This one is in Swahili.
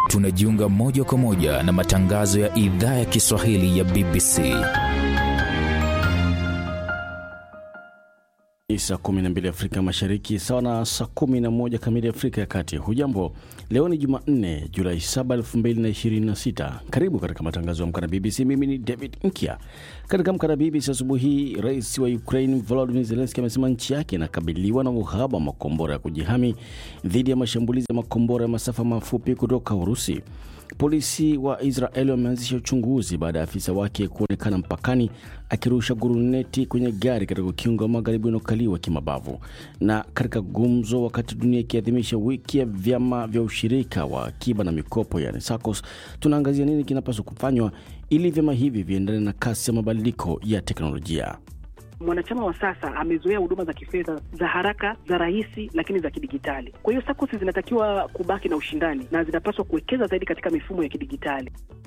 tunajiunga moja kwa moja na matangazo ya idhaa ya Kiswahili ya BBC. Ni saa 12 Afrika Mashariki, sawa na saa 11 kamili Afrika ya Kati. Hujambo, leo ni Jumanne, Julai 7, 2026. Karibu katika matangazo ya Amka na BBC. Mimi ni David Nkia. Katika Amka na BBC asubuhi hii, rais wa Ukraine Volodymyr Zelensky amesema nchi yake inakabiliwa na uhaba wa makombora ya kujihami dhidi ya mashambulizi ya makombora ya masafa mafupi kutoka Urusi. Polisi wa Israeli wameanzisha uchunguzi baada ya afisa wake kuonekana mpakani akirusha guruneti kwenye gari katika ukingo wa magharibi unaokaliwa kimabavu. Na katika gumzo, wakati dunia ikiadhimisha wiki ya vyama vya ushirika wa akiba na mikopo, yani SACCOS, tunaangazia nini kinapaswa kufanywa ili vyama hivi viendane na kasi ya mabadiliko ya teknolojia. Mwanachama wa sasa amezoea huduma za kifedha za haraka, za rahisi, lakini za kidigitali. Kwa hiyo SACCOS zinatakiwa kubaki na ushindani na zinapaswa kuwekeza zaidi katika mifumo ya kidigitali.